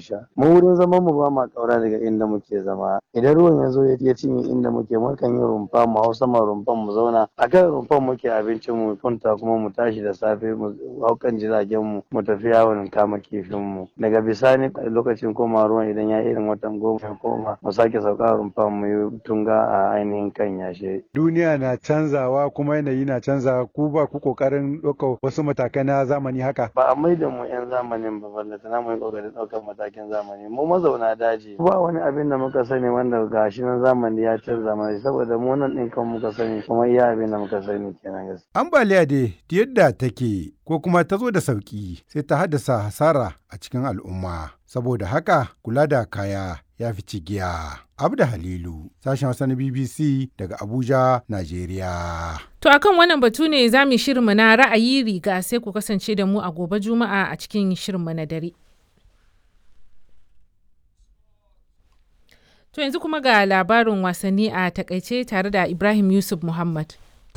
sha mu wurin zaman mu ba ma kaura daga inda muke zama idan ruwan ya zo ya cinye inda muke mukan yi rumfa mu hau sama rumfan mu zauna a kan rumfan muke abincin mu kwanta kuma mu tashi da safe mu hau kan jiragen mu mu tafi yawon kama kifin mu daga bisani lokacin koma ruwan idan ya irin watan goma ya koma mu sake sauka rumfan mu yi tunga a ainihin kan yashe duniya na canzawa kuma yanayi na canzawa ku ba ku kokarin ɗaukar wasu matakai na zamani haka ba a maida mu yan zamanin ba ballata na mu yi kokarin ɗaukar matakin zamani mu mazauna daji ba wani abin da muka sani wanda gashi na zamani ya canza mana saboda mu nan ɗin kan muka sani kuma iya abin da muka sani kenan gaskiya ambaliya dai yadda take ko kuma ta zo da sauki sai ta haddasa hasara a cikin al'umma saboda haka kula da kaya ya fi cigiya. Abda Halilu, sashen Hausa na BBC daga Abuja, Najeriya. To akan wannan batu ne za mu shirinmu na ra'ayi riga sai ku kasance da mu a gobe Juma'a a cikin shirinmu na dare. To yanzu kuma ga labarin wasanni a takaice tare da Ibrahim Yusuf Muhammad.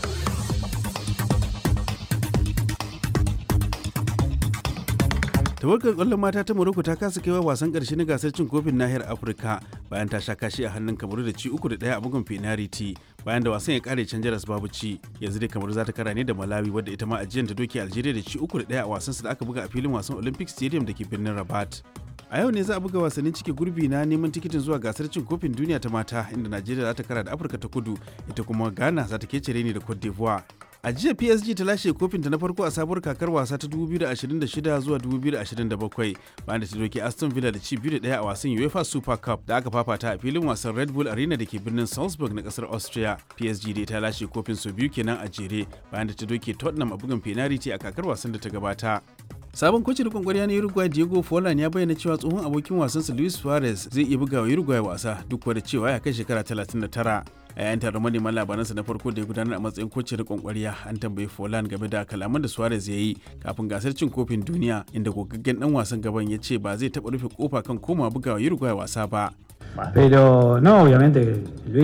tawagar kwallon mata ta Morocco ta kasa kaiwa wasan karshe na gasar cin kofin nahiyar Afirka bayan ta sha kashi a hannun Kamaru da ci uku da ɗaya a bugun penalty bayan da wasan ya kare can jaras babu ci yanzu dai Kamaru za ta kara ne da Malawi wadda ita ma ajiyar ta doke Algeria da ci uku da ɗaya a wasansu da aka buga a filin wasan Olympic Stadium da ke birnin Rabat. a yau ne za a buga wasannin cike gurbi na neman tikitin zuwa gasar cin kofin duniya ta mata inda najeriya za ta kara da afirka ta kudu ita kuma ghana za ta kece ne da cote d'ivoire a jiya psg ta lashe kofinta na farko a sabuwar kakar wasa ta 2026 zuwa 2027 bayan da ta doke aston villa da ci biyu da daya a wasan uefa super cup da aka fafata a filin wasan red bull arena da ke birnin salzburg na kasar austria psg dai ta lashe kofin sau biyu kenan a jere bayan da ta doke tottenham a bugun penalty a kakar wasan da ta gabata sabon kocin rikon kwarya na uruguay diego forlan ya bayyana cewa tsohon abokin wasansa luis suarez zai iya buga wa uruguay wasa duk da cewa ya kai shekara 39 a yayin taron manema labaransa na farko da ya gudanar a matsayin kocin rikon kwarya an tambayi forlan game da kalaman da suarez ya yi kafin gasar cin kofin duniya inda gogaggen dan wasan gaban ya ce ba zai taɓa rufe kofa kan koma buga wa uruguay wasa ba Pero no, obviamente, Luis